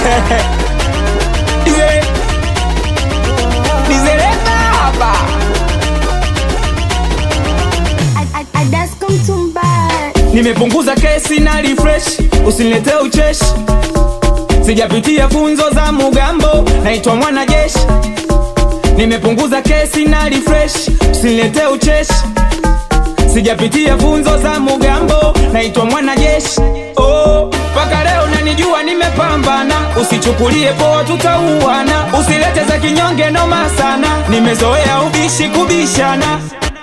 Dize- Dizeleka hapa nimepunguza kesi na refresh usiniletee ucheshi sijapitia funzo za mugambo naitwa mwanajeshi nimepunguza kesi na refresh usiniletee ucheshi sijapitia funzo za mugambo naitwa mwanajeshi oh, mpaka leo nanijua nimepambana usichukulie poa tutauana usilete za kinyonge noma sana nimezoea ubishi kubishana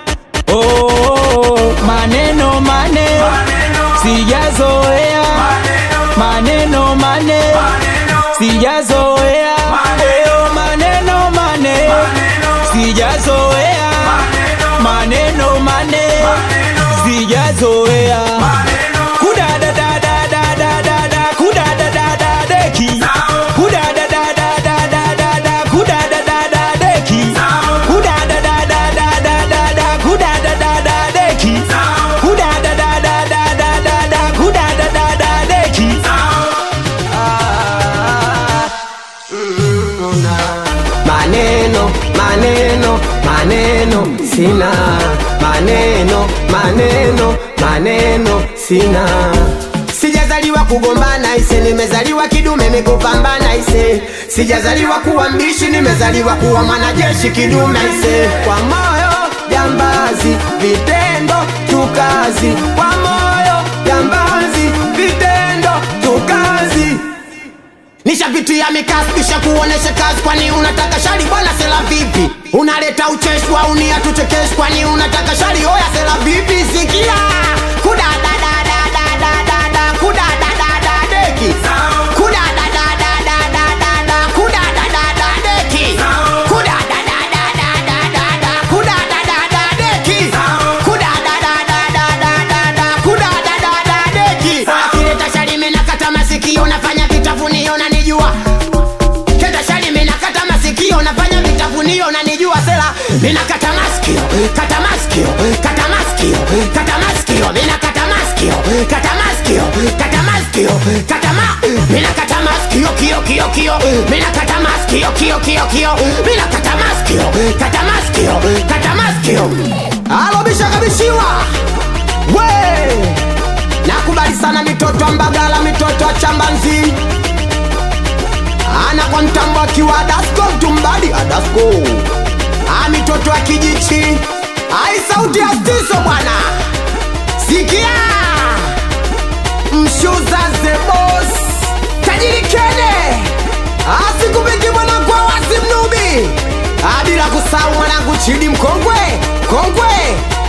oh, maneno maneno sijazoea maneno maneno sijazoea oh, maneno maneno sijazoea maneno maneno sijazoea kudadadadadadadada kudadadadadeki kudadadadadadada kudadadadadeki kudadadadadadada kudadadadadeki kudadadadadadada kudadadadadeki maneno maneno maneno sina maneno maneno maneno sina sijazaliwa kugombana ise nimezaliwa kidume mikupambana ise sijazaliwa kuwa mbishi nimezaliwa kuwa mwanajeshi kidume ise kwa moyo jambazi vitendo tukazi kwa moyo jambazi vitendo tukazi nishapitia mikasi kisha kuonesha kazi kwani unataka shari bwana sela vipi unaleta ucheshi wa unia tuchekeshi kwani unataka shari oya sela vipi sikia kudadadadadadadada kudadadadadeki kudadadadadadada kudadadadadeki kudadadadadadada kudadadadadeki kudadadadadadada kudadadadadeki akileta shari menakata masikio nafanya vitafunio nanijua keta shari menakata masikio nafanya vitafunio nanijua sela minakata maskio kata maskio kata maskio kata maskio minakata maskio kata maskio kata maskio kata ma minakata maskio kio kio kio minakata maskio kio kio kio minakata maskio kata maskio kata maskio alo bishakabishiwa we nakubali sana mitoto wa mbagala mitoto wa chambanzi ana kwa mtambo akiwa adasko mtumbadi adasko a mitoto wa kijichi ai sauti ya stiso bwana sikia mshuza zebos tajiri kene asikupiki mwanangu awasi mnubi Ah, bila kusahau mwanangu chidi mkongwe kongwe